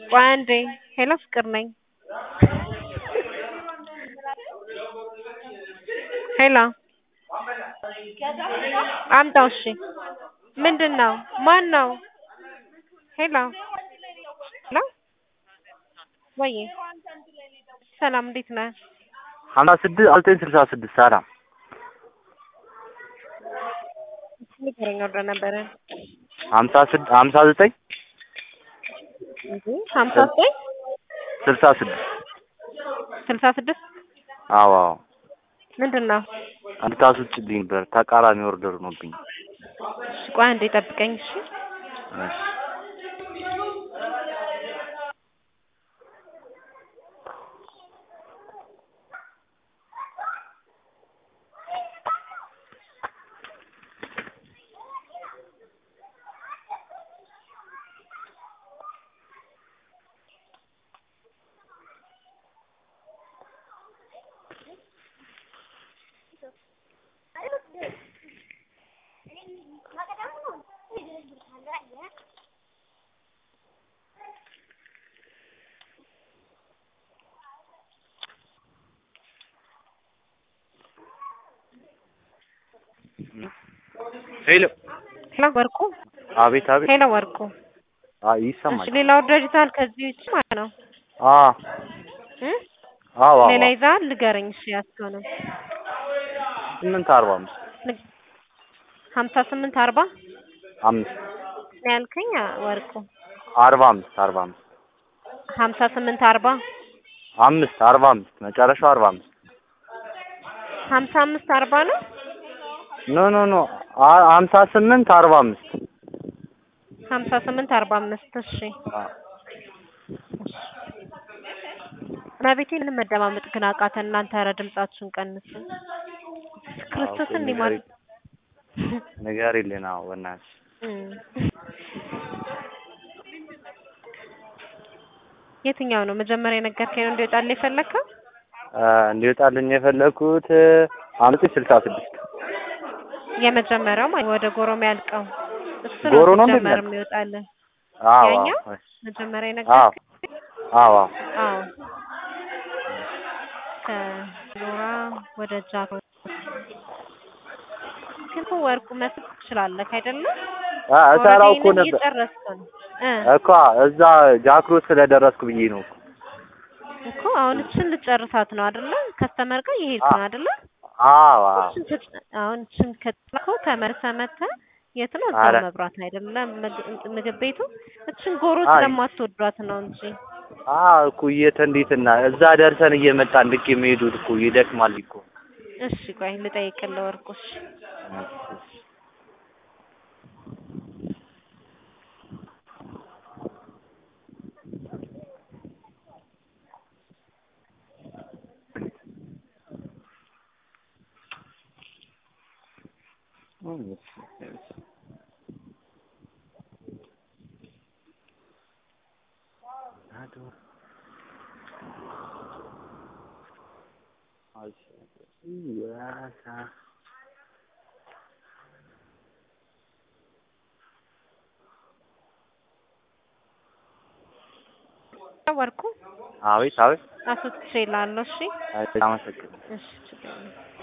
ቆይ አንዴ ሄሎ ፍቅር ነኝ ሄሎ አምጣው እሺ ምንድን ነው ማን ነው ሄሎ ሄሎ ወዬ ሰላም እንዴት ነህ ሀምሳ ስድስት ዘጠኝ ስልሳ ስድስት ሰላም ንገረኝ ወርደ ነበረ ሀምሳ ስድ ሀምሳ ዘጠኝ ሀምሳ ዘጠኝ ስልሳ ስድስት ስልሳ ስድስት አዎ አዎ ምንድን ነው እንድታስወጪልኝ ነበር ተቃራኒ ኦርደር ሆኖብኝ እሺ ቆይ አንዴ ጠብቀኝ እሺ እሺ ሄሎ ሄሎ ወርቁ አቤት አቤት ሄሎ ወርቁ አይ እሺ ይሰማል ሌላ ኦርደር ይዘሃል ከዚህ ውጭ ማለት ነው አ እ አዎ አዎ ሌላ ይዘሃል ንገረኝ እሺ ያዝከውንም ስምንት አርባ አምስት ሀምሳ ስምንት አርባ አምስት ነው ያልከኝ ወርቁ አርባ አምስት አርባ አምስት ሀምሳ ስምንት አርባ አምስት አርባ አምስት መጨረሻው አርባ አምስት ሀምሳ አምስት አርባ ነው ኖ ኖ ኖ አ- ሀምሳ ስምንት አርባ አምስት ሀምሳ ስምንት አርባ አምስት እሺ አ መቤቴ ምንም መደማመጥ ግን አቃተን እናንተ ኧረ ድምጻችሁን ቀንሱ ክርስቶስን እንዲህ ማለት ንገሪልን አዎ በእናትሽ እም። የትኛው ነው መጀመሪያ የነገርከኝ ነው እንዲወጣልህ የፈለግከው አ፣ እንዲወጣልኝ የፈለኩት አምስት ስልሳ ስድስት የመጀመሪያው ማለት ወደ ጎሮ የሚያልቀው እሱ ጎሮ ነው ነው ሲጀመር እንደሚያልቀው? የሚወጣልህ አዎ ያኛው? አዎ መጀመሪያ አዎ የነገርከኝ አዎ አዎ አዎ ከኖራ ወደ ጃክ ግን እኮ ወርቁ መስጠት ትችላለህ አይደለም አ እሰራው እኮ ኦልሬዲ ነበር እየጨረስክ ነው እ እኮ እዛ ጃክሮስ ስለደረስኩ ብዬ ነው እኮ እኮ አሁን እችን ልጨርሳት ነው አይደለ ከስተመር ጋር እየሄድክ ነው አይደለ አዎ አዎ እችን ትጭ- አሁን እችን ከጥላከው ተመልሰህ መተህ የት ነው ኧረ። እዛው መብራት አይደለም ምግብ- ምግብ ቤቱ እችን ጎሮ አይ። ስለማትወዷት ነው እንጂ አዎ እኮ የት እንዴትና እዛ ደርሰን እየመጣን ልክ የሚሄዱት እኮ ይደክማል እኮ እሺ ቆይ ልጠይቅልህ ወርቁሽ አቤት አቤት አስወጥቼ እልሃለሁ እሺ አመሰግናለሁ እሺ ችግር የለም